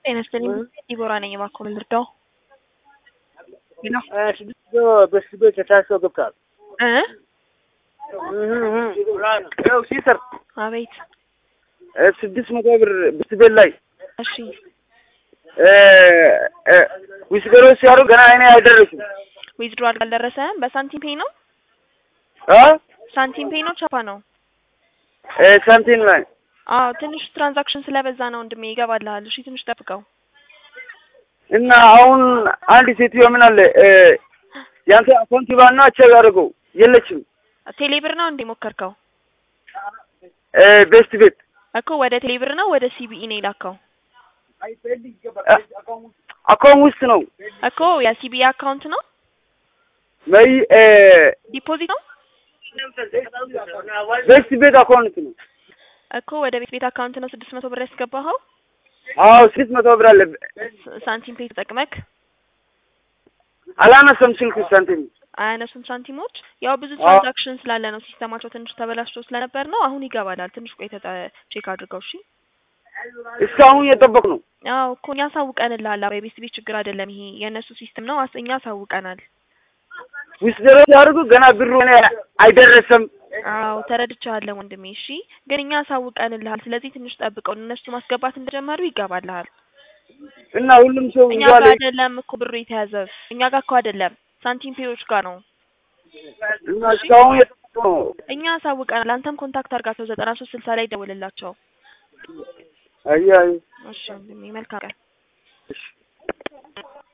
ጤና ይስጥልኝ ዲቦራ ነኝ። እባክዎ ምን ልርዳው? ስድስት በስቤት የታሰው ገብቷል። እ ያው ሲሰር አቤት። ስድስት መቶ ብር ብስቤት ላይ እሺ ዊስገሮ ሲያሩ ገና አይኔ አይደረስም። ዊዝድሮዋል አልደረሰም። በሳንቲም ፔይ ነው አ ሳንቲም ፔይ ነው ቻፓ ነው? ሳንቲም ላይ አዎ ትንሽ ትራንዛክሽን ስለበዛ ነው ወንድሜ። ይገባልሃል። እሺ ትንሽ ጠብቀው። እና አሁን አንድ ሴትዮ ምን አለ ያንተ አካውንት ባና ቼክ አድርገው የለችም። ቴሌብር ነው እንዴ ሞከርከው? ቤስት ቤት እኮ ወደ ቴሌብር ነው ወደ ሲቢኢ ነው የላከው? አካውንት ውስጥ ነው እኮ የሲቢኢ አካውንት ነው መይ ዲፖዚት ነው ቤስት ቤት አካውንት ነው። እኮ ወደ ቤት ቤት አካውንት ነው ስድስት መቶ ብር ያስገባኸው? አዎ ስድስት መቶ ብር አለ። ስ- ሳንቲም ፔይ ተጠቅመክ አላነሰም ስልክ ሳንቲም አያነሱም ሳንቲሞች። ያው ብዙ አዎ። ትራንዛክሽን ስላለ ነው ሲስተማቸው ትንሽ ተበላሽቶ ስለነበር ነው። አሁን ይገባላል። ትንሽ ቆይተህ ጠ- ቼክ አድርገው እሺ። እስካሁን እየጠበቅ ነው። አዎ እኮ እኛ አሳውቀንልሃል። አዎ የቤት ቤት ችግር አይደለም ይሄ የእነሱ ሲስተም ነው። አስ- እኛ አሳውቀናል። ዊስገሮ ሲያደርጉ ገና ብሩ እኔ አይደረሰም። አዎ ተረድቻለሁ ወንድሜ። እሺ ግን እኛ አሳውቀንልሃል። ስለዚህ ትንሽ ጠብቀው። እነሱ ማስገባት እንደጀመሩ ይገባልሃል። እና ሁሉም ሰው እኛ እዛ ጋር ላይ አይደለም እኮ ብሩ የተያዘ እኛ ጋር እኮ አይደለም ሳንቲም ፔዮች ጋር ነው። እና እስካሁን እየጠበቅ ነው። እኛ አሳውቀናል። አንተም ኮንታክት አድርጋቸው ዘጠና ሶስት ስልሳ ላይ ደውልላቸው። አይ አይ እሺ ወንድሜ መልካም ቀን። እሺ